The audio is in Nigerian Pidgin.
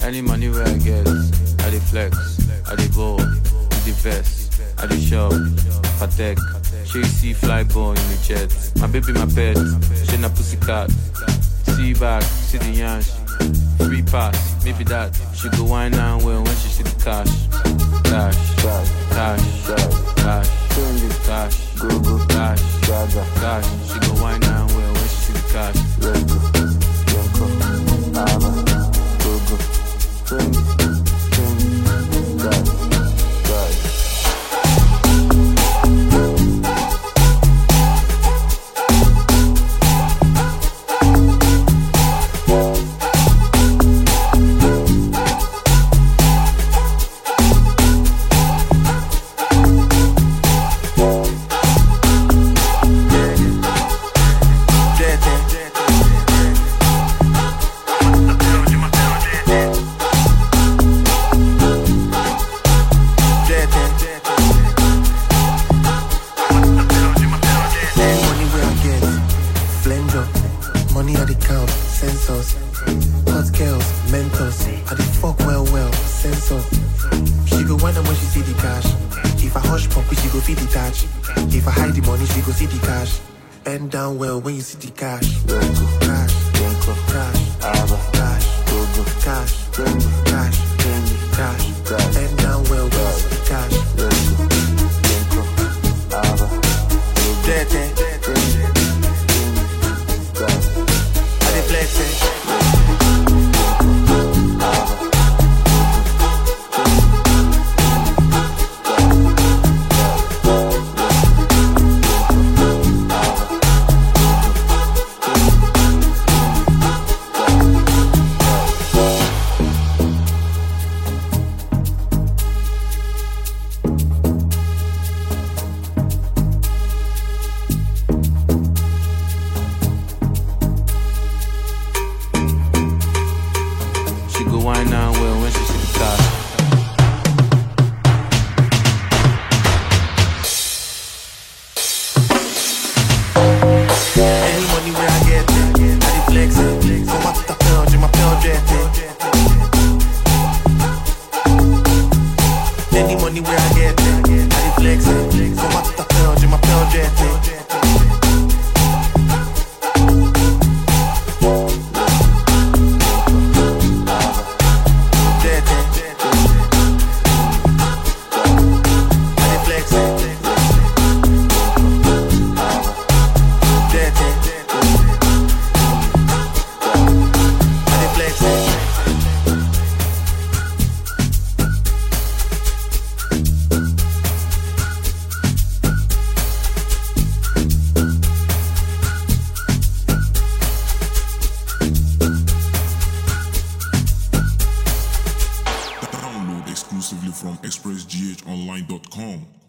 Any money where I get, I dey flex, I dey ball, with the vest, I dey shop, patek. She see fly ball in the jet. My baby, my pet, she na pussycat. See back, see the yansh. Free pass, maybe that. She go wine and well when she see the cash. Cash, cash, cash, cash, cash, go go cash, cash. She go wine and well when she see the cash. Money where I get, Flender. Money at the count, sensors. Hot girls, mentors. I the fuck well well, sensor. She go wonder when she see the cash. If I hush pump, she go feel the touch. If I hide the money, she go see the cash. Bend down well when you see the cash. Cash, cash, cash, cash, cash, cash. Bend down well when you see the cash. Dirty. I dey flex it. She go wine and well when she see the cash. Any money where I get, I dey flex it. Come out to the pound, j'ai ma pound dirty. Any money where I get, I dey flex it. Come out to the pound, j'ai ma pound dirty. Dirty. I dey flex it. Dirty. I dey flex it. Download exclusively from expressghonline.com.